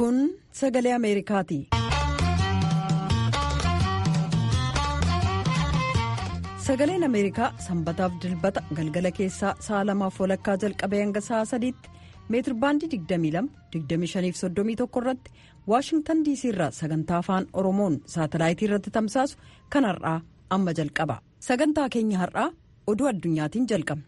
Kun sagalee Ameerikaati. Sagaleen Ameerikaa sanbataaf dilbata galgala keessaa sa'a lamaaf walakkaa jalqabee hanga sa'a sadiitti meetir baandii 22-25-31 irratti waashingtan diisii irraa sagantaa afaan oromoon saatalaayitii irratti tamsaasu kan har'aa amma jalqaba sagantaa keenya har'aa oduu addunyaatiin jalqabna.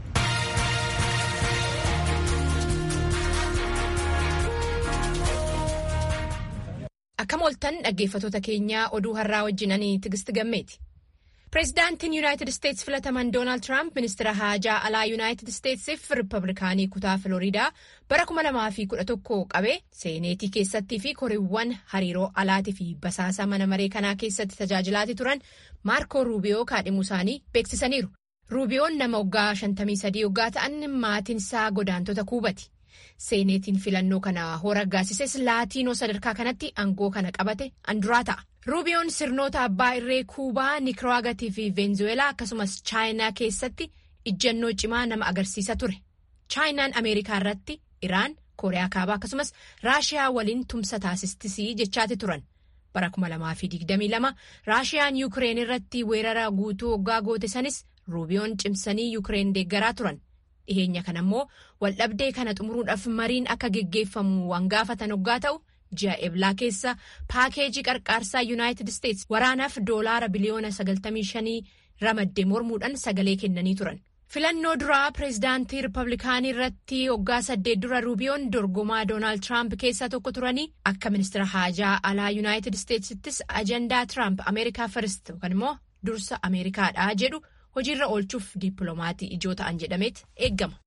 Akkam ooltan dhaggeeffatoota keenyaa oduu har'aa wajjin ani Tigist Gammeeti. Pireezidaantiin Yuunaayitid Isteetsi filataman Doonaald Tiraamp ministeera haajaa alaa Yuunaayitid Isteetsiif Rippablikaanii kutaa Filooriidaa bara 2011 qabee seeneetii keessattii fi koriiwwan hariiroo alaatii fi basaasa mana maree kanaa keessatti tajaajilaatii turan Maarkoo Ruubiyoo kaadhimuu isaanii beeksisaniiru. Ruubiyoon nama waggaa 53 waggaa ta'an maatiin isaa godaantota kuubati. Seeneetiin filannoo kana hoo raggaasises laatiinoo sadarkaa kanatti aangoo kana qabate anduraa ta'a. Ruubiyoon sirnoota abbaa irree kuubaa Nikaraagatii fi Veenzuweelaa akkasumas chaayinaa keessatti ijjannoo cimaa nama agarsiisa ture. Chaayinaan Ameerikaa irratti Iraan, Kooriyaa Kaabaa akkasumas Raashiyaa waliin tumsa taasistisii jechaati turan. Bara 2022 Raashiyaan Yuukireen irratti weerara guutuu waggaa goote sanis Ruubiyoon cimsanii Yuukireen deeggaraa turan. Dhiheenya kana immoo waldhabdee kana xumuruudhaaf mariin akka geggeeffamu waan gaafatan waggaa ta'u. ji'a eblaa keessa paakeejii qarqaarsaa yuunaayitid isteetsi waraanaaf doolaara biliyoona 95 ramaddee mormuudhaan sagalee kennanii turan. filannoo duraa pireezidaantii riippablikaanii irratti waggaa saddeet dura ruubiyoon dorgomaa doonaald tiraamp keessaa tokko turanii akka ministeera haajaa alaa yuunaayitid isteetsittis ajandaa tiraamp ameerikaa firist yookaan immoo dursa ameerikaadhaa jedhu hojiirra oolchuuf diipiloomatii ijoo ta'an jedhameet eeggama.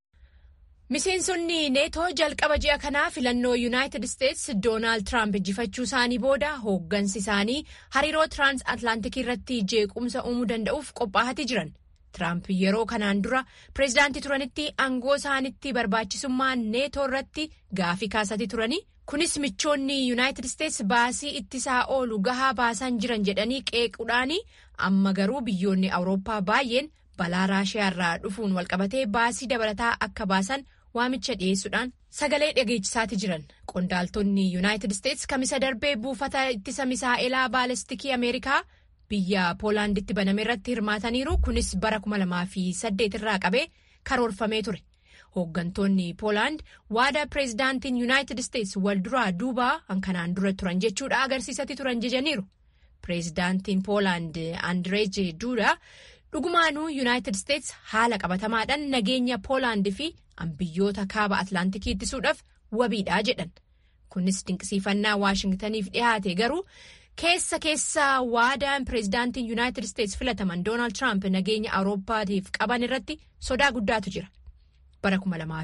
Miseensonni neetoo jalqaba ji'a kanaa filannoo yuunaayitid isteetsi doonaald tiraamp injifachuu isaanii booda hooggansi isaanii hariiroo tiraans atlaantikii irratti jeequmsa uumuu danda'uuf qophaa'atii jiran. Tiraamp yeroo kanaan dura pireezidaantii turanitti aangoo isaanitti barbaachisummaa neetoo irratti gaafii kaasatii turanii kunis michoonni yuunaayitid isteetsi baasii ittisaa oolu gahaa baasan jiran jedhanii qeequudhaanii amma garuu biyyoonni awurooppaa baay'een balaa raashiyaa irraa dhufuun walqabatee baasii dabalataa akka baasan. waamicha dhiyeessuudhaan sagalee dhageechisaati jiran qondaaltonni yuunaayitid isteetsi kamisa darbee buufata ittisa misaa'elaa baalestikii ameerikaa biyya poolaanditti baname irratti hirmaataniiru kunis bara 2008 irraa qabee karoorfamee ture hooggantoonni poolaand waada pireezidaantiin yuunaayitid isteetsi wal duraa duubaa hankanaan dura turan jechuudha agarsiisatti turan jejaniiru pireezidaantiin poolaand andireej duudaa dhugumaanuu yuunaayitid isteetsi haala qabatamaadhaan nageenya poolaand fi biyyoota kaaba atlaantikii ittisuudhaaf wabiidhaa jedhan kunis dinqisiifannaa waashingtaniif dhihaate garuu keessa keessa waadaan pireezidaantiin yuunaayitid isteetsi filataman doonaald tiraamp nageenya awurooppaatiif qaban irratti sodaa guddaatu jira bara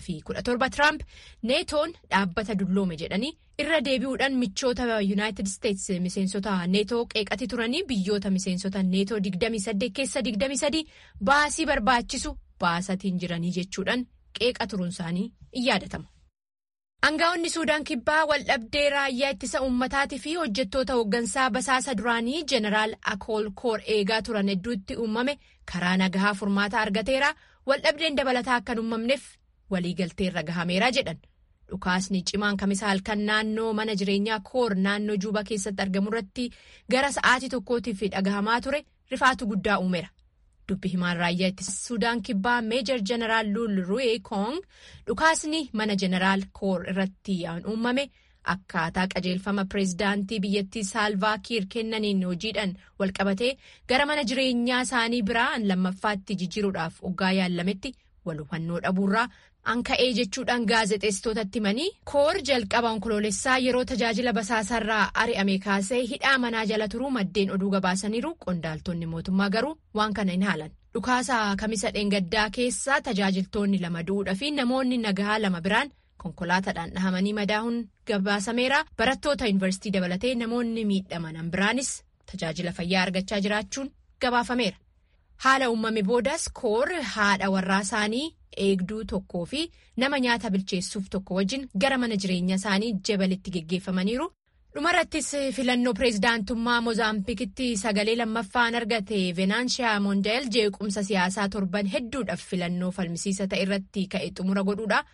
2017 tiraamp neetoon dhaabbata dulloome jedhanii irra deebi'uudhaan michoota yuunaayitid isteetsi miseensota neetoo qeeqati turanii biyyoota miseensota neetoo 28 keessa 23 baasii barbaachisu baasatiin jiranii jechuudhaan. qeeqa turuun isaanii in yaadatama. Aangaa'onni Suudaan kibbaa waldhabdee raayyaa ittisa uummataatii fi hojjettoota hooggansaa basaasa duraanii Jeneraal Akool Koor eegaa turan hedduutti uumame karaa nagahaa furmaata argateera waldhabdeen dabalataa akka hin uumamneef waliigalteerra gahameera jedhan. Dhukaasni cimaan kamisa halkan naannoo mana jireenyaa Koor naannoo Juubaa keessatti argamu irratti gara sa'aatii tokkootiif dhagahamaa ture rifaatu guddaa uumeera. dubbi himaan raayyaa ittisa suudaan kibbaa meejor jeneraal luul ru'ee koong dhukaasni mana jeneraal koor irratti uumame akkaataa qajeelfama pireezidaantii biyyattii saalvaa kiir kennaniin hojiidhaan walqabatee gara mana jireenyaa isaanii biraan lammaffaatti jijjiiruudhaaf oggaa yaalametti wal hubannoo dhabuurraa anka'ee jechuudhaan gaazexeessitootatti himanii koor jalqaba onkoloolessaa yeroo tajaajila basaasarraa ari'ame kaasee hidhaa manaa jala turuu maddeen oduu gabaasaniiru qondaaltonni mootummaa garuu waan kana hin haalan dhukaasa kamisa dheengaddaa keessa tajaajiltoonni lama du'uudha fi namoonni nagahaa lama biraan konkolaataadhaan dhahamanii madaahuun gabaasameera barattoota yuunivarsiitii dabalatee namoonni miidhaman biraanis tajaajila fayyaa argachaa jiraachuun gabaafameera haala uumame boodas koor haadha warraa isaanii. eegduu tokkoo fi nama nyaata bilcheessuuf tokko wajjin gara mana jireenya isaanii jabalitti geggeeffamaniiru dhumarrattis filannoo pireezidaantummaa moozaambikitti sagalee lammaffaan argate venaanshiyaa moondeel jeequmsa siyaasaa torban hedduudhaaf filannoo falmisiisa ta'e irratti ka'e xumura godhuudha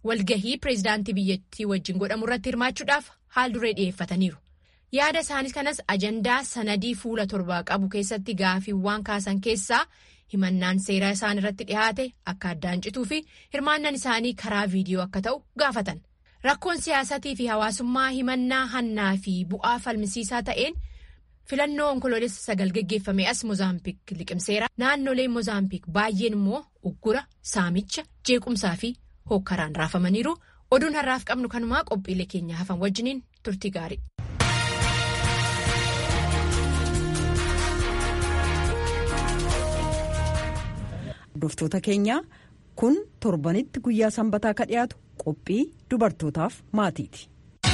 walgahii pireezidaantii biyyattii wajjin godhamu irratti hirmaachuudhaaf haal duree dhiyeeffataniiru. Yaada isaanii kanas ajandaa sanadii fuula torbaa qabu keessatti gaafiiwwan kaasan keessaa himannaan seeraa isaan irratti dhihaate akka addaan cituu fi hirmaannaan isaanii karaa viidiyoo akka ta'u gaafatan. Rakkoon siyaasatii fi hawaasummaa himannaa hannaa fi bu'aa falmisiisaa ta'een filannoo onkoloolessa sagal geggeeffame as Mozaambiik liqimseera. Naannoleen Mozaambiik baay'een immoo uggura, saamicha, jeequmsaa fi hookkaraan raafamaniiru. Oduun har'aaf qabnu kanumaa qophiilee keenya hafan wajjiniin turtii gaarii. Hordoftoota keenyaa kun torbanitti guyyaa sanbataa ka dhiyaatu qophii dubartootaaf maatiiti.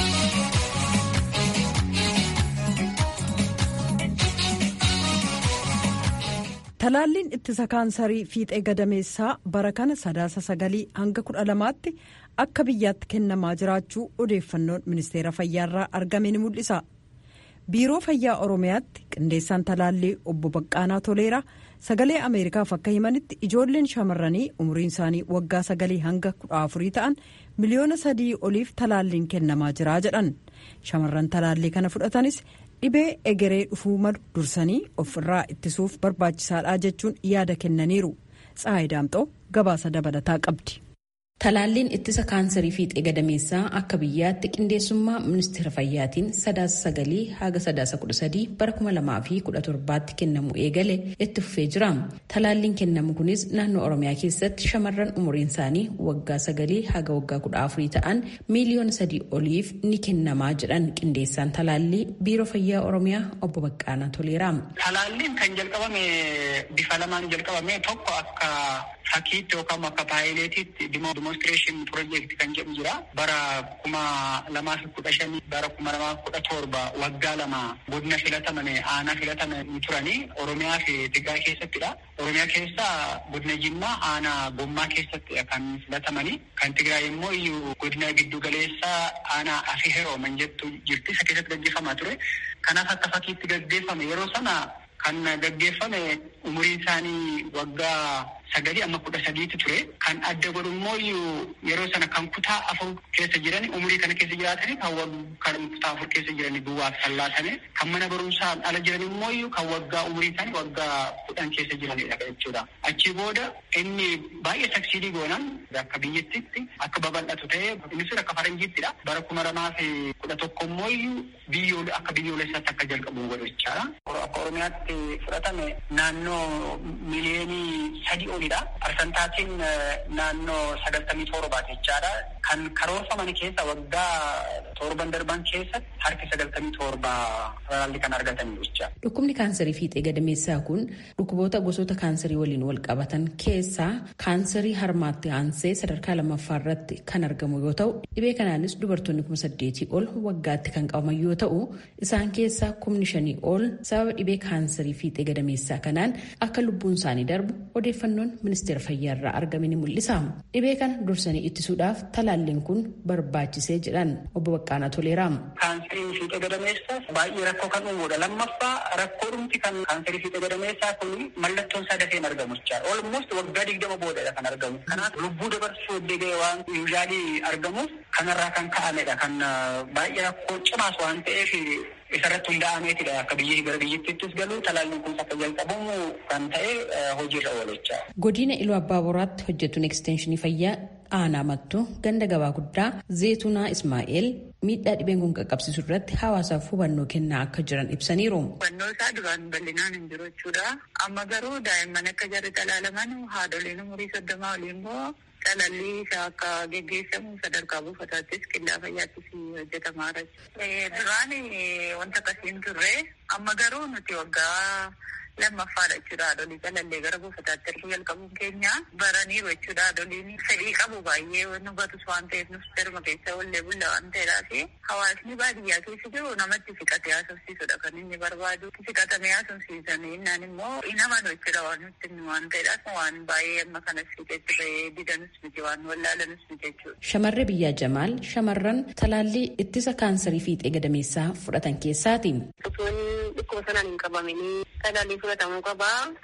Talaalliin ittisa kaansarii fiixee gadameessaa bara kana sadaasa sagalii hanga kudha lamaatti akka biyyaatti kennamaa jiraachuu odeeffannoon ministeera fayyaarraa argame ni mul'isa. biiroo fayyaa oromiyaatti qindeessaan talaallii obbo Baqqaanaa Toleeraa sagalee ameerikaaf akka himanitti ijoolleen shamarranii umriin isaanii waggaa sagalii hanga kudha afurii ta'an miliyoona sadii oliif talaalliin kennamaa jira jedhan shamarran talaallii kana fudhatanis dhibee egeree dhufuu malu dursanii of irraa ittisuuf barbaachisaadha jechuun yaada kennaniiru tsaayi daamxoo gabaasa dabalataa qabdi. Talaalliin ittisa kaansarii fiixee gadameessaa akka biyyaatti qindeessummaa ministeera fayyaatiin sadaasa sagalii haga sadaasa kudha sadii bara kuma lamaa fi kudha torbaatti kennamu eegale itti fufee jira. Talaalliin kennamu kunis naannoo Oromiyaa keessatti shamarran umuriin isaanii waggaa sagalii haga waggaa kudha afurii ta'an miiliyoona sadii oliif ni kennamaa jedhan qindeessaan talaallii biiroo fayyaa Oromiyaa obbo Baqqaanaa Toleeraa. Talaalliin kan jalqabame bifa lamaan jalqabame tokko akka fakkiitti yookaan akka paayileetiitti dimoonstireeshin piroojeekti kan jedhu jira bara kuma lamaa fi kudha shanii bara kuma lamaa kudha torba waggaa lama godina filatamane aanaa filatamanii turanii oromiyaa fi tigraay keessattidha oromiyaa keessa godina jimmaa aanaa gommaa keessatti kan filatamanii kan tigraay immoo iyyuu godina giddu galeessaa aanaa afi herooman jettu jirti isa keessatti gaggeeffamaa ture kanaaf akka fakkiitti gaggeeffame yeroo sana kan gaggeeffame umuriin isaanii waggaa sagalii amma kudha sadiitti ture kan adda godhu immoo yeroo sana kan kutaa afur keessa jiran umurii kana keessa jiraatanii kan kutaa afur keessa jiran duwwaaf tallaatame kan mana barumsaan ala jiran immoo kan waggaa umurii isaanii waggaa kudhan keessa jiranidha jechuudha. Achi booda inni baay'ee saksiidii goonan akka biyyattitti akka babal'atu ta'ee innis akka faranjiittidha. Bara kuma lamaa fi kudha tokko immoo biyyoo akka biyyoolessaatti akka jalqabu godhu jechaadha. Akka Oromiyaatti fudhatame naannoo miliyoonii sadii olidha. Parsentaatiin naannoo sagaltamii torbaati jechaadha. Kan karoorfaman keessa waggaa torban darban keessatti harki sagaltamii torba talaalli kan argatanii jecha. Dhukkubni kaansarii fiixee gadameessaa kun dhukkuboota gosoota kaansarii waliin wal qabatan keessaa kaansarii harmaatti aansee sadarkaa lammaffaa irratti kan argamu yoo ta'u dhibee kanaanis dubartoonni kuma saddeetii ol waggaatti kan qabaman yoo ta'u isaan keessaa kumni shanii ol sababa dhibee kaansarii fiixee gadameessaa kanaan akka lubbuun isaanii darbu odeeffannoon ministeera fayyaa irraa argame ni mul'isa. Dhibee kana dursanii ittisuudhaaf talaalliin kun barbaachisee jedhan obbo Baqqaanaa Toleeraa. Kaansariin fiixee gadameessaa baay'ee rakkoo kan uumuudha. Lammaffaa rakkoo dhumti kan kaansarii fiixee gadameessaa kun mallattoon isaa dafee hin argamu jechaadha. Olmost waggaa digdama boodadha kan argamu. Kanaaf lubbuu dabarsuu deegee waan yuuzaalii argamuuf kanarraa kan ka'amedha. Kan baay'ee rakkoo cimaas waan ta'eef isarratti hunda'ameetidha akka biyya gara biyyattiittis galu talaalliin kun akka jalqabamu kan ta'e hojiirra oolchaa. Godina Iluu Abbaa Boraatti hojjetuun ekstenshinii fayyaa aanaa mattu ganda gabaa guddaa zeetunaa Ismaa'eel miidhaa dhibeen kun qaqqabsiisu irratti hawaasaaf hubannoo kennaa akka jiran ibsaniiru. Hubannoo isaa duraan bal'inaan hin jiru jechuudha. Amma garuu daa'imman akka jarri talaalaman haadholiin umurii soddomaa olii immoo talaalli isaa akka geggeessamu sadarkaa buufataattis qindaa fayyaattis hojjetamaa jira. Duraan wanta akkasiin turre amma garuu nuti waggaa lammaffaadha jechuudha haadholii talallee gara buufataatti erguu jalqabuun keenya baraniiru jechuudha haadholiin fedhii qabu baay'ee nu batus waan ta'eef nus darma keessa wallee bulla waan ta'eedhaaf hawaasni baadiyyaa keessa jiru namatti siqatee haasofsiisudha kan inni barbaadu siqatamee haasofsiisanii innaan immoo hin amanu jechuudha waan nutti waan ta'eedhaaf waan baay'ee amma kanas fiixeetti bahee didanus miti waan wallaalanus miti jechuudha. Shamarree biyyaa Jamaal shamarran talaallii ittisa kaansarii fiixee gadameessaa fudhatan keessaati. Osoon dhukkuba sanaan hin qabamanii talaallii fudhatamuu qabaa. Dursitee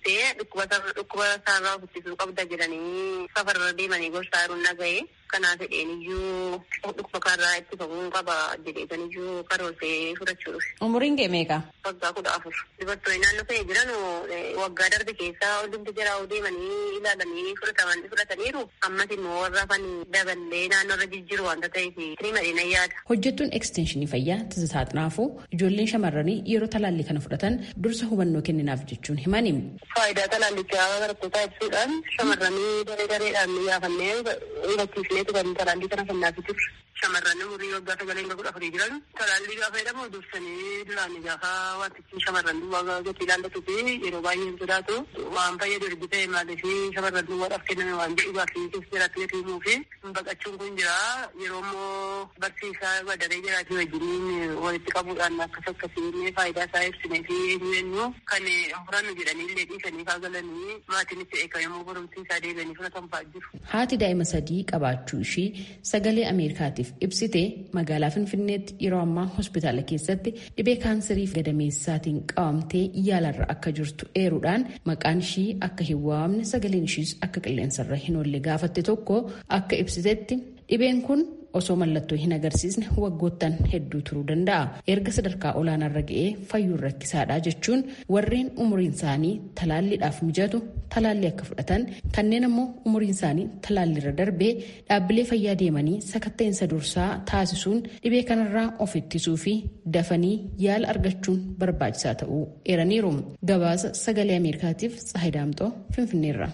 dursee dhukkuba isaarraa ittisuu qabda jedhanii safarra deemanii gorsaa jiruun dhaga'e. Kanaaf jedheen iyyuu dhukkuba kanarraa ittifamuu qaba jedheetan iyyuu karoorsee fudhachuu dhufe. Umuriin kee meeqa? Waggaa kudha afur. Dubartoonni naannoo ta'e jiran waggaa darbe keessaa hundumti jiraa deemanii ilaalanii fudhataman fudhataniiru. Ammas immoo warra hafan daballee naannoo irra jijjiiru waanta ta'eef ni madina yaada. Hojjettuun ekstenshinii fayyaa Tizitaa Xinaafuu ijoolleen shamarranii yeroo talaallii kana fudhatan dursa hubannoo kenninaaf jechuun himani. Faayidaa talaallichaa barattootaa ibsuudhaan shamarranii daree dareedhaan yaafannee hubachiisneetu kan talaallii kana kennaafii turre. Shamarran umurii waggaa sagalee hanga kudha afurii jiran talaallii gaafa jedhamu dursanii duraan gaafa wantichi shamarran duwwaa gatii ilaallatu fi yeroo baay'ee hin sodaatu waan fayyadu ergi ta'e maaliif shamarran duwwaadhaaf kenname waan jedhuudhaa fi keessa jiraatti gati himuu fi baqachuun kun jira yeroo immoo barsiisaa badaree jiraatii wajjiniin walitti qabuudhaan akkas akkasiin faayidaa isaa ibsinee fi eenyu kan furannu jedhanii illee dhiisanii kaagalanii maatiin itti eegamuu barumsi isaa deebi'anii fudhatan fa'aa jiru. Haati daa'ima sadii qabaachuu ishii sagalee Ameerikaatiif ibsite magaalaa Finfinneetti yeroo ammaa hospitaala keessatti dhibee kaanseriif gadameessaatiin qabamtee yaalarra akka jirtu eeruudhaan maqaan ishii akka hin waamne sagaleen ishiis akka qilleensarra hin oolle gaafatte tokko akka ibsitetti dhibeen kun osoo mallattoo hin agarsiisne waggoottan hedduu turuu danda'a. Erga sadarkaa olaanaarra ga'ee fayyuun rakkisaadha jechuun warreen umuriin isaanii talaalliidhaaf mijatu talaallii akka fudhatan kanneen ammoo umuriin isaanii talaalliirra darbee dhaabbilee fayyaa deemanii sakatta'insa dursaa taasisuun dhibee kanarraa of ittisuu fi dafanii yaala argachuun barbaachisaa ta'uu eeraniiru. Gabaasa sagalee Ameerikaatiif Tsahidaamxoo Finfinneerra.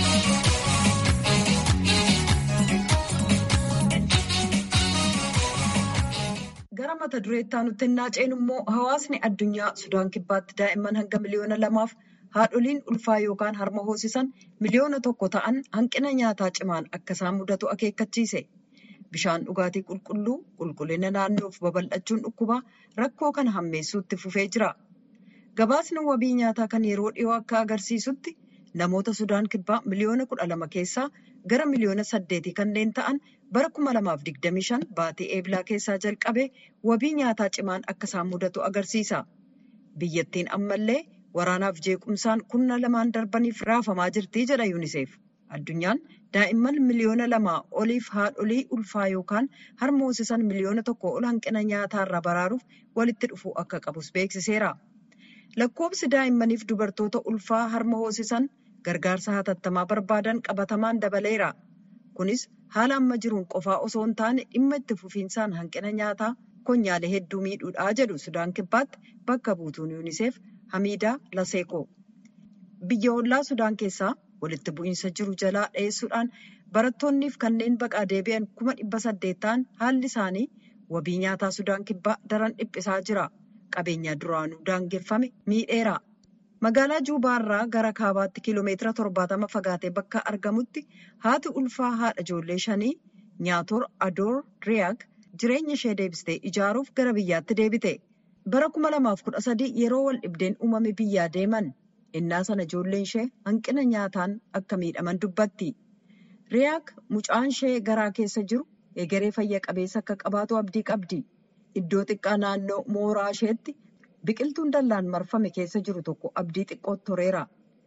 gara mata dureettaa nutti hinnaa ceenu immoo hawaasni addunyaa sudaan kibbaatti daa'imman hanga miliyoona lamaaf haadholiin ulfaa yookaan harma hoosisan miliyoona tokko ta'an hanqina nyaataa cimaan akka isaan mudatu akeekkachiise bishaan dhugaatii qulqulluu qulqullina naannoof babal'achuun dhukkubaa rakkoo kana hammeessuutti fufee jira gabaasni wabii nyaataa kan yeroo dhiyoo akka agarsiisutti namoota sudaan kibbaa miliyoona kudha lama keessaa gara miliyoona saddeetii kanneen ta'an bara kuma lamaaf digdamii shan baatii eebilaa keessaa jalqabe wabii nyaataa cimaan akka isaan mudatu agarsiisa. Biyyattiin ammallee waraanaaf jeequmsaan kurna lamaan darbaniif raafamaa jirti jedha yuuniseef. Addunyaan daa'imman miliyoona lamaa oliif haadholii ulfaa yookaan harma hoosisan miliyoona tokko ol hanqina nyaataarraa baraaruuf walitti dhufuu akka qabus beeksiseera. Lakkoobsi daa'immaniif dubartoota ulfaa harma hoosisan gargaarsa hatattamaa barbaadan qabatamaan dabaleera. Kunis haala amma jiruun qofaa osoo hin taane dhimma itti fufiinsaan hanqina nyaataa konyaalee hedduu miidhuudhaa jedhu Sudaan Kibbaatti bakka buutuun yuuniseef Hamiidaa Laseekoo. Biyya ollaa Sudaan keessaa walitti bu'iinsa jiru jalaa dheessuudhaan barattoonniif kanneen baqaa deebi'an kuma dhibba saddeet ta'an haalli isaanii wabii nyaataa Sudaan Kibbaa daran dhiphisaa jira. Qabeenya duraanuu daangeffame miidheera. Magaalaa Juubaarraa gara kaabaatti kiiloomeetira torbaatama fagaatee bakka argamutti haati ulfaa haadha ijoollee shanii Nyaator Adoor Riyaak jireenya ishee deebistee ijaaruuf gara biyyaatti deebite. Bara kuma lamaaf kudha sadii yeroo wal dhibdeen uumame biyyaa deeman innaa sana ijoolleen ishee hanqina nyaataan akka miidhaman dubbatti. Riyaak mucaan ishee garaa keessa jiru egeree fayya qabeessa akka qabaatu abdii qabdi. Iddoo xiqqaa naannoo mooraa isheetti. Biqiltuun dallaan marfame keessa jiru tokko abdii xiqqootti toreera.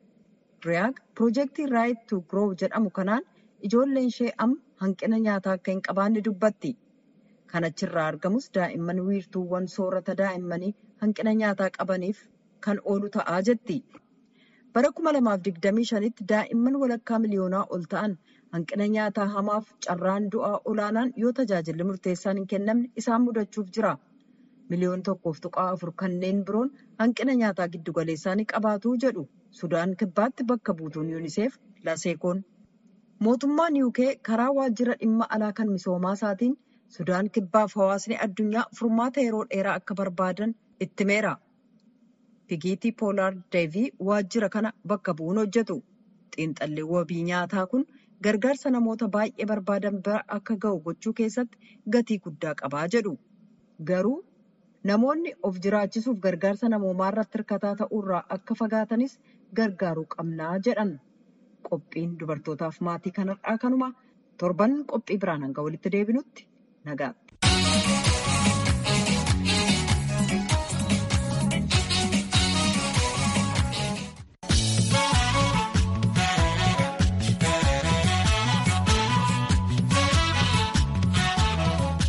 Riyaak piroojeektii Raayit tu Giroow jedhamu kanaan ijoolleen ishee amma hanqina nyaataa akka hin qabaanne dubbatti. Kan achirraa argamus daa'imman wiirtuuwwan soorata daa'immanii hanqina nyaataa qabaniif kan oolu ta'aa jetti. Bara kuma lamaaf digdamii shanitti daa'imman walakkaa miliyoonaa ol ta'an hanqina nyaataa hamaaf carraan du'aa olaanaan yoo tajaajilli murteessaan hin kennamne isaan mudachuuf jira. miliyoon tokkoof tuqaa afur kanneen biroon hanqina nyaataa giddugaleessaa ni qabaatu jedhu sudaan kibbaatti bakka buutuun yuuniseef laseekoon. Mootummaan yuukee karaa waajjira dhimma alaa kan misoomaa isaatiin sudaan kibbaaf hawaasni addunyaa furmaata yeroo dheeraa akka barbaadan ittimeera. Figiitii Poolaar Deevii waajjira kana bakka bu'uun hojjetu. Xiinxalli wabii nyaataa kun gargaarsa namoota baay'ee barbaadan bira akka ga'u gochuu keessatti gatii guddaa qabaa jedhu. Garuu namoonni of jiraachisuuf gargaarsa namoomaa irratti hirkataa ta'uurraa akka fagaatanis gargaaruu qabnaa jedhan. Qophiin dubartootaaf maatii kanarraa kanuma torban qophii biraan hanga walitti deebinutti nagaatti.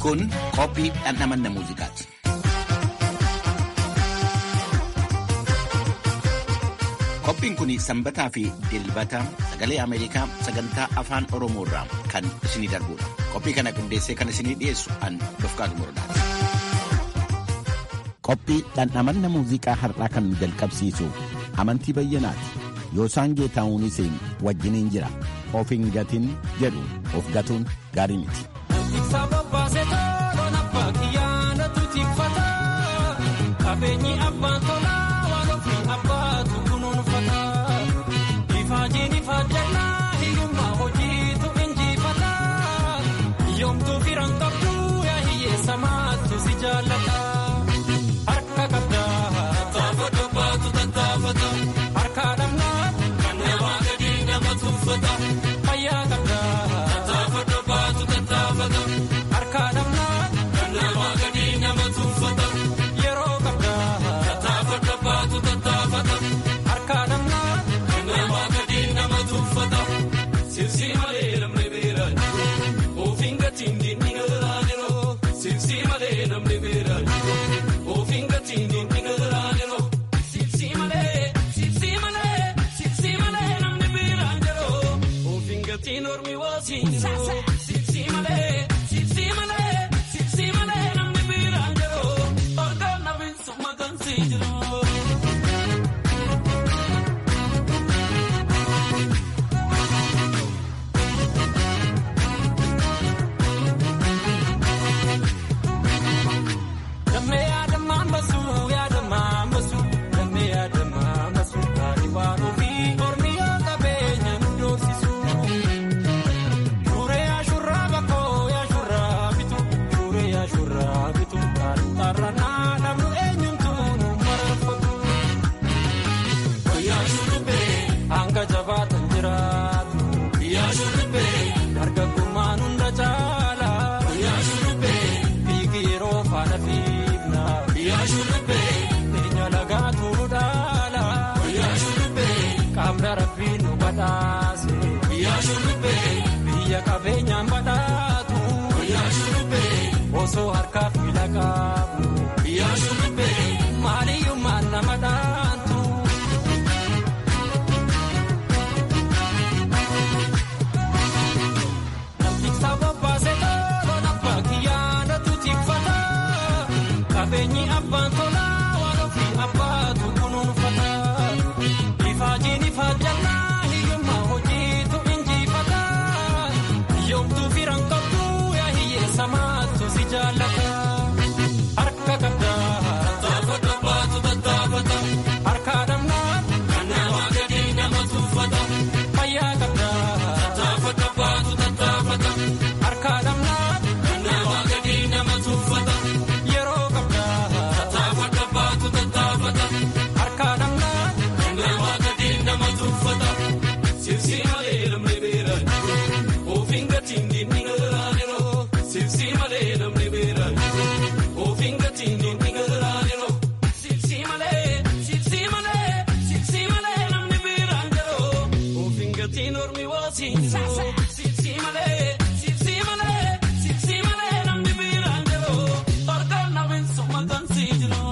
Kun qophii dhandhamanna muuziqaati. Qophiin kun sanbataa fi dilbata sagalee Ameerikaa sagantaa afaan Oromoo irraa kan isinii darbudha. Qophii kana qindeessee kan isinii dhiyeessu an Dofqaatu Murdaati. Qophii dhandhamanna muuziqaa har'aa kan jalqabsiisu amantii bayyanaati. Yoosaan Geetaa'uunis wajjiniin jira. Of hin gatin jedhu of gatuun gaarii miti. Qabeenyi abbaan tolaa waan ofii abbaatu kunuunfata. Ifaajiin ifaajjannaa hiyyummaa hojiitu injifata. Yoomtuu firan qabdu yaa hiyyeessa maattu si jaallata. Harka qabdaa tattaafata baatu tattaafata. Harka dhabnaa kan namaa gadi nama tuuffata. Fayyaa qabdaa tattaafata baatu tattaafata. Harka dhabnaa kan namaa gadi nama tuuffata. Yeroo qabdaa tattaafata baatu tattaafata. Harka dhabnaa kan namaa gadi nama tuuffata. Sibsi malee namni beeraa jiru. Ofiin gatiin diinni garaa jiru. Sibsi malee namni beeraa jiru. Ofiin gatiin diinni garaa jiru. Sibsi malee sibsi malee sibsi malee namni beeraa jiru. Ofiin gatiin ormi waasiin jiru. Sibsi malee sibsi malee sibsi malee namni beeraa jiru. Orgaan namni summa gansii jiru. Damee yaadamaan basu yaadamaan basu damee yaadamaan basu taa'ee waan ofii mormi yoo qabeenya nu doorsisu. Suuree ashurraa bakkoo yaashurraa bitu suuree yaashurraa bitu taarranaa namnu eenyuutu nu marfatu. Yaashurree hanga jabaatan jiraatu. Yaashurree dargaggummaan hunda caala. Yaashurree fiigi yeroo faana fiigna. Yaashurree eenyu lagaatu nu dhaala. Yaashuree qaamni rabbii nu badhaase. Yaashuree biyya qabeenyaan badhaatu. Yaashuree osoo harkaaf miila qabu. Yaashuree maaliyyummaan nama dhaantu. Qabeenyi abbaan tolaa waan ofii abbaatu kunuunfata. Ifaajiin ifaajjannaa hiyyummaa hojiitu injifata. Yoomtuu firan qabdu yaa hiyyeessa maattu si jaallata. Harka qabdaa tattaafata baatu tattaafata. Harka dhabnaa kan namaa gadi nama tuuffata. Fayyaa qabdaa tattaafata baatu tattaafata. Harka dhabnaa kan namaa gadi nama tuuffata. Yeroo qabdaa tattaafata baatu tattaafata. Harka dhabnaa kan namaa gadi nama tuuffata. Sibsi malee namni beeraa jiru. Ofiin gatiin diinni garaa jiru. Sibsi malee namni beeraa jiru. Ofiin gatiin diinni garaa jiru. Sibsi malee sibsi malee sibsi malee namni beeraa jiru. Ofiin gatiin ormi waasiin jiru. Sibsi malee sibsi malee sibsi malee namni beeraa jiru. Orgaan namni summa gansii jiru.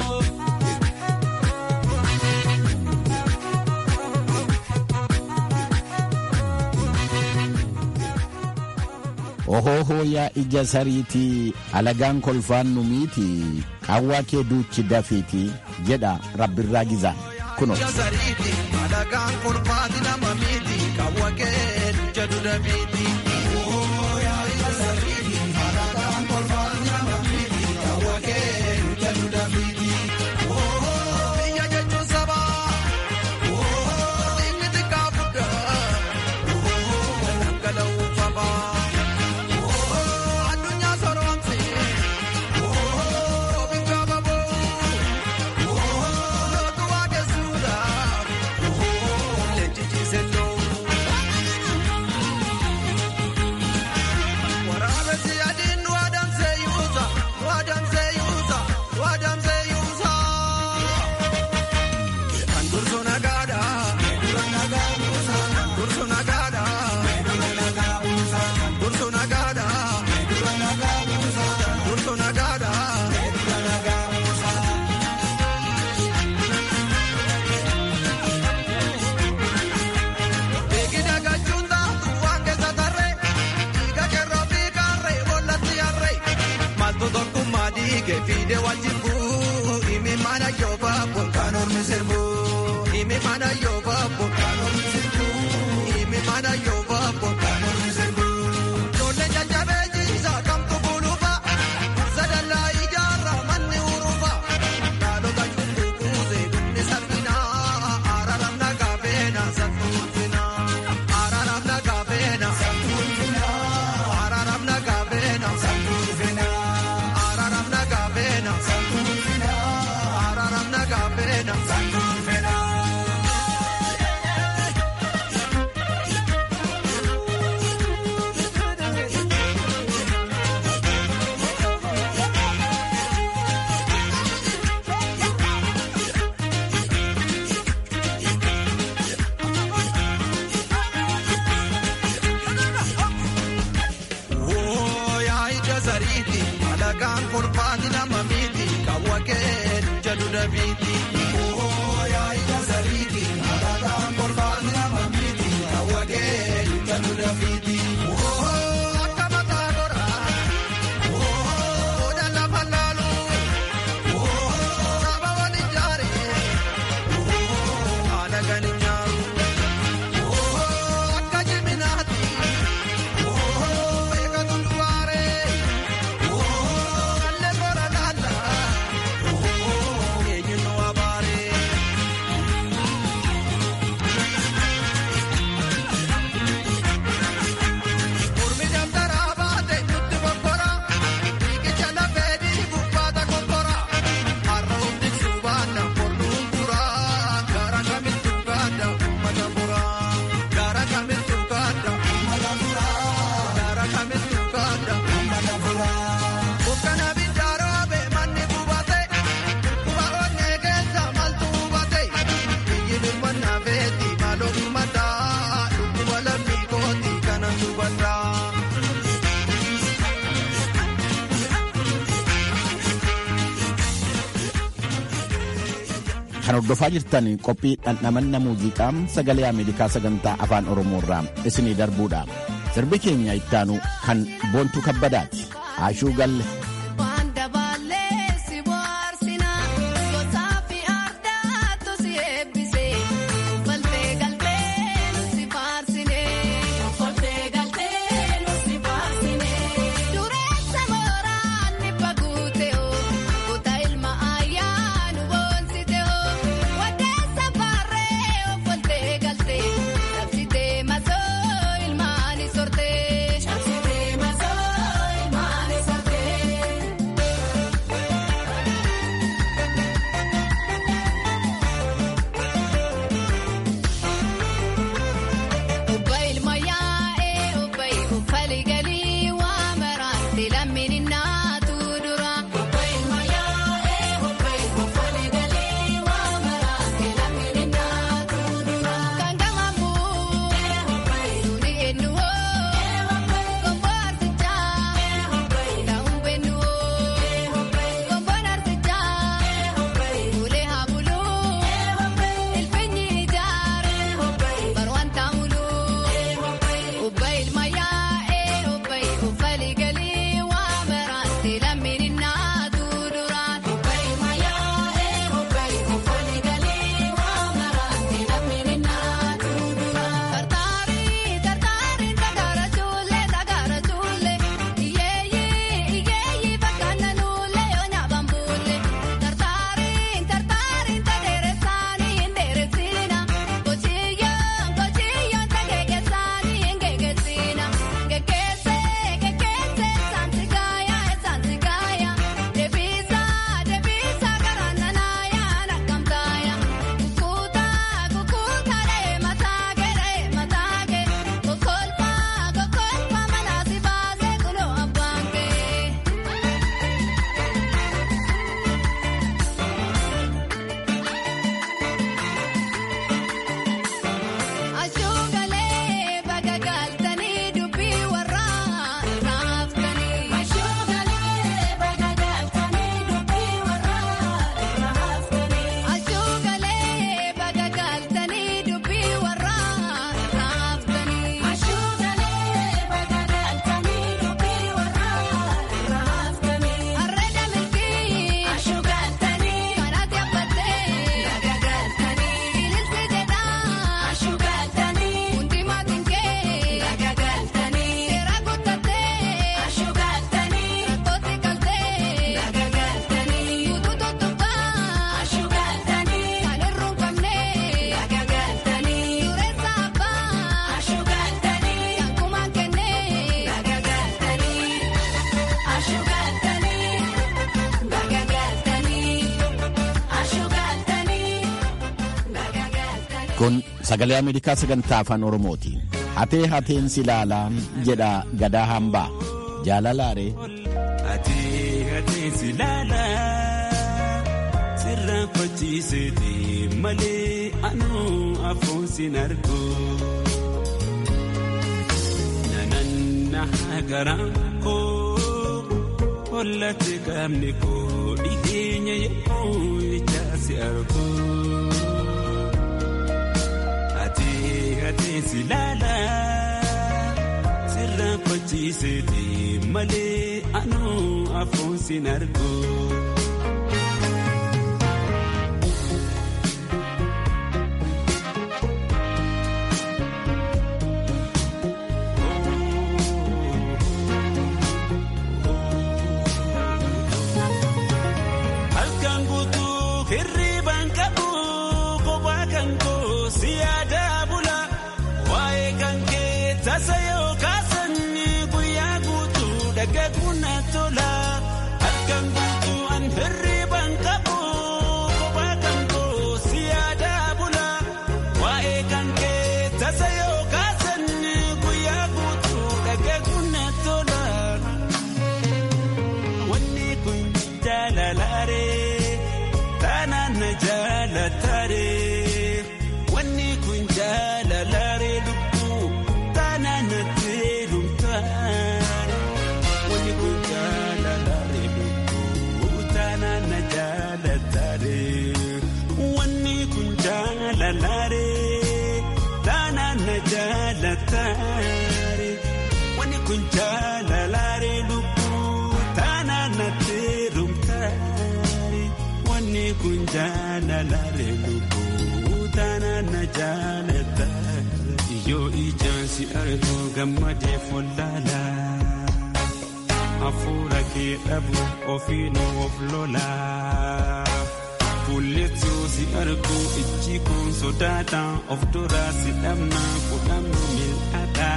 Ohoohoo yaa ija sariitii alagaan kolfaan nu miiti qaawwaa kee duuchi dafiiti jedha rabbirraa gizaan kuno. Jazariiti alagaan kolfaati nama miiti qaawwa kee jedhu dafiiti. Biyya jechuun sabaa inni xiqqaa guddaa dhangala'uu fabaa addunyaa soroomsee biyya baboo lootu waaqessuudhaaf leenjichi selloo. maaltu tokkummaa dhiigee fiidee wal jibbuu himi mana yoo baaboo kan ormi sirbu himi mana yoo baaboo kan ormi sirbu himi mana yoo baaboo kan ormi sirbu. Ijoollee jajjabee jiisaa kamtu buluufa sadallaa ijaarraa manni urufa dhaalota cubbuu kuusee dunni salphinaa araaraaf nagaa feena salphuutina araaraaf nagaa feena salphuutina araaraaf nagaa feena salphuutina araaraaf nagaa feena salphuutina araaraaf nagaa feena salphuutina. Yaa ija sariiti alagaan kolfaati nama miiti kawwakee jedhu dabiiti. Yaa ija sariiti alagaan kolfaati nama miiti kawwakee jedhu dabiiti. Akka mataa goraa odaa lafa laalu saba wali jaaree haala gani nyaaru akka jiminaati. Beeka tulluwaare kallee bora laala eenyuun wabaare. Mormi dabtaraa baate nutti bobbora dhiigicha lafee dhiibu baata konkora har'a humni suubaana mormuun tura gara kamittuu gaadda uummata bura gara kamittuu gaadda uummata bura gara kamittuu gaadda uummata bura. Bukkana bindaaroo bee manni bubate kuba onnee keessa maltu hubate biyyi birmannaa feeti maaloo birmataa dhukkuba lammii kooti kanan dubbadhaa. Kan hordofaa jirtan qophii dhandhamanna muuziqaa sagalee Ameerikaa sagantaa afaan Oromoo irraa isinii darbuudha. Sirbi keenya ittaanu kan boontuu kabbadaati. Ashuu galle. Ilmaani sortee. Kun sagalee Ameerikaa sagantaa afaan Oromooti. Hatee hateen si ilaalaa jedha gadaa hambaa jaalalaaree. Hatee hateen si ilaalaa sirraa fachiiseeti malee anuu afoon sin argu. Nananna garaan koo hollate qaamni koo dhiheenya yemmuu ijaa si argu. Hatee si ilaalaa sirraa fachiiseeti malee anuu afoon sin argu. Halkan guutuu hirriibaan qabu kophaa kan koo si yaadaa bula waa'ee kan kee tasa yoo kaasan guyyaa guutuu dhagaguun na tola halkan guutuu an hirriibaan qabu kophaa kan koo si yaadaa bula waa'ee kan kee tasa yoo kaasan guyyaa guutuu dhagaguun na tola. Wanni kun jaalalaaree taanaan na jaalataaree wanni kun jaalalaaree lubbuu taanaan na teelumtaaree wanni kun jaalalaaree lubbuu taanaan na jaalataaree wanni kun jaalalaaree taanaan na jaalataaree wanni kun jaalalaaree lubbuu taanaan na teelumtaaree wanni kun jaalalaaree lubbuu taanaan na jaalataaree yoo ijaan si argu gammadee follaalaa. hafuura kee dhabu ofiinuu of lolaa. Fuulletuu si argu ijji kun sodaata of duraa si dhabna kudhannu mil'aata.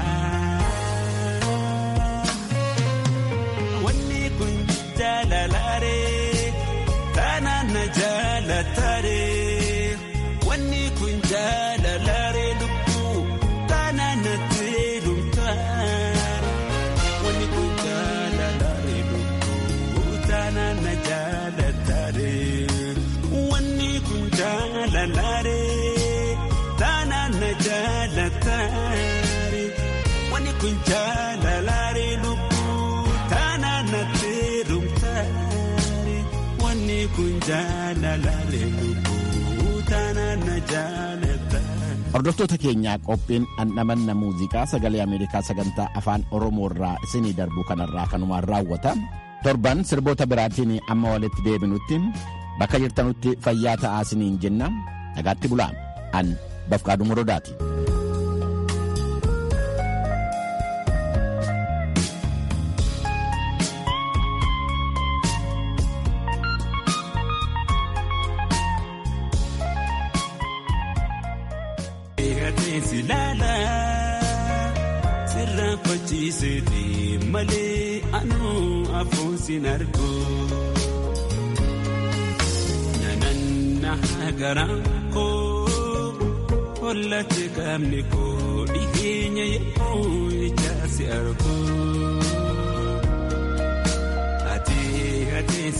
Wanni kun jaalalaaree taanaan na jaalataaree. Wanni kun jaalalaaree lubbuu taanaan na teelumtaaree. Wanni kun jaalalaaree lubbuu taanaan na jaalataaree. Wanni kun jaalalaaree taanaan na jaalataaree. Wanni kun jaalalaaree lubbuu taanaan na teelumtaaree. Wanni kun jaalalaaree lubbuu taanaan na jaalataaree. Hordoftoota keenyaa qophiin dhandhamanna muuziqaa sagalee Ameerikaa sagantaa afaan Oromoo irraa isinii darbu kanarraa kanumaan raawwata. Torban sirboota biraatiin amma walitti deebinutti bakka jirtanutti fayyaa ta'aa isiniin jenna. Nagaatti bulaa. An Bafqaaduu Morodaati. Eegatees ilaalaa sirraa fachiiseeti malee anuu afoon sin argu. Nananna garaan koo hollate qaamni koo dhiheenya yemmuu ijaa si argu. Ati atees